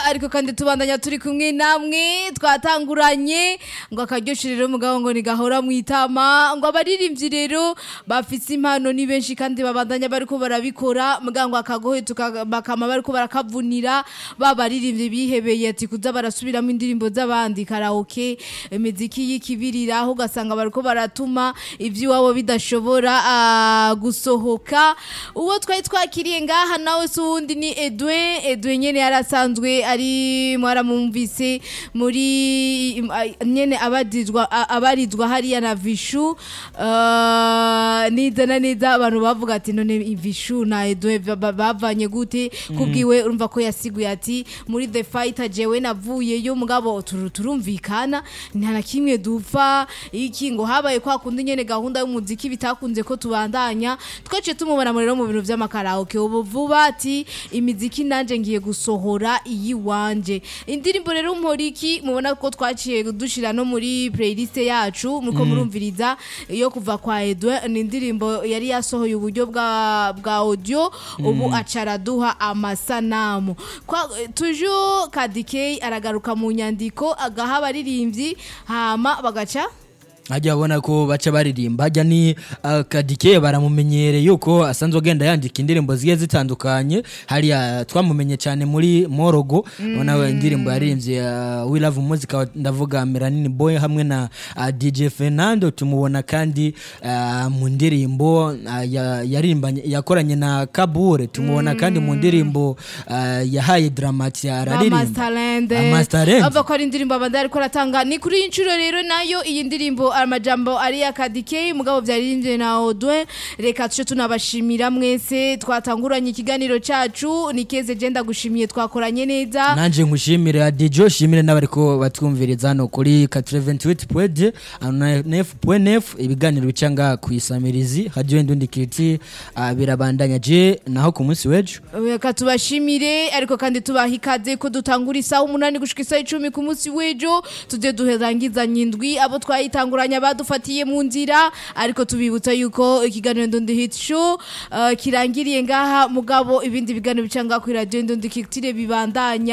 ariko kandi tubandanya turi kumwe namwe twatanguranye ngo akaryoshye rero mugabo ngo ntigahora mu itama ngo abaririmbyi rero bafise impano ni benshi kandi babandanya bariko barabikora mugabo ngo akagohe tuka- bakama bariko barakavunira ba baririmbyi bihebeye ati kuza barasubiramo indirimbo z'abandi karaoke imiziki y'ikibiriraho ugasanga bariko baratuma ivy'iwabo bidashobora ah, gusohoka uwo twari twakiriye ngaha nawe si uwundi ni Edwin Edwin nyene yarasanzwe ari mwaramumvise muri im- ai- nyene abarizwa a- abarizwa hariya na Vishu ah, neza na neza abantu bavuga ati none Vishu na Edwin ba- ba- bavanye gute kubwiwe urumva ko yasiguye ati muri The Fighter jewe navuyeyo mugabo turu- turumvikana nta na kimwe dupfa iki ngo habaye kwa kundi nyene gahunda y'umuziki bitakunze ko tubandanya twaciye tumubona mu rero mu bintu vy'amakaraoke ubu vuba ati imiziki nanje ngiye gusohora iyi wanje indirimbo rero mporiki mubona ko twaciye dushira no muri playlist yacu muriko murumviriza iyo kuva kwa Edouard ni indirimbo yari yasohoye uburyo bwa bwa audio ubu acaraduha amasanamu kwa toujours Kadikei aragaruka mu nyandiko agaha abaririmbyi hama bagaca ajya abona ko baca baririmba ajya ni uh, kadike baramumenyereye yuko asanzwe agenda yandika indirimbo zigiye zitandukanye hariya twamumenye cyane muri morogo ubona we indirimbo yaririmbye uh, we love music ndavuga melanini boy hamwe na uh, dj fernando tumubona kandi uh, mu ndirimbo uh, ya- yaririmbanye yakoranye na kabure tumubona kandi mu ndirimbo uh, yahaye dramati araririmba Amasterland Amasterland. ava ko ari indirimbo abandi ariko aratanga ni kuri iyi nshuro rero nayo iyi ndirimbo amajambo ari ya kadike mugabo byaririmbye na Audouin reka tuce tunabashimira mwese twatanguranye ikiganiro cacu ni keze je ndagushimiye twakoranye neza nanje nkushimire adijo shimire n'abariko batwumviriza hano kuri 88.9 ibiganiro bica ngaha ku isamirizi radio ndundi kiti uh, birabandanya je naho ku munsi w'ejo reka tubashimire ariko kandi tubaha ikaze ko dutangura isaha umunani gushika isaha icumi ku munsi w'ejo tujye duherangizanya indwi abo twayitanguranye badufatiye mu nzira ariko tubibutsa yuko ikiganiro ndundi hit show uh, kirangiriye ngaha mugabo ibindi biganiro bica ngaha kuri radio ndundi kitire bibandanya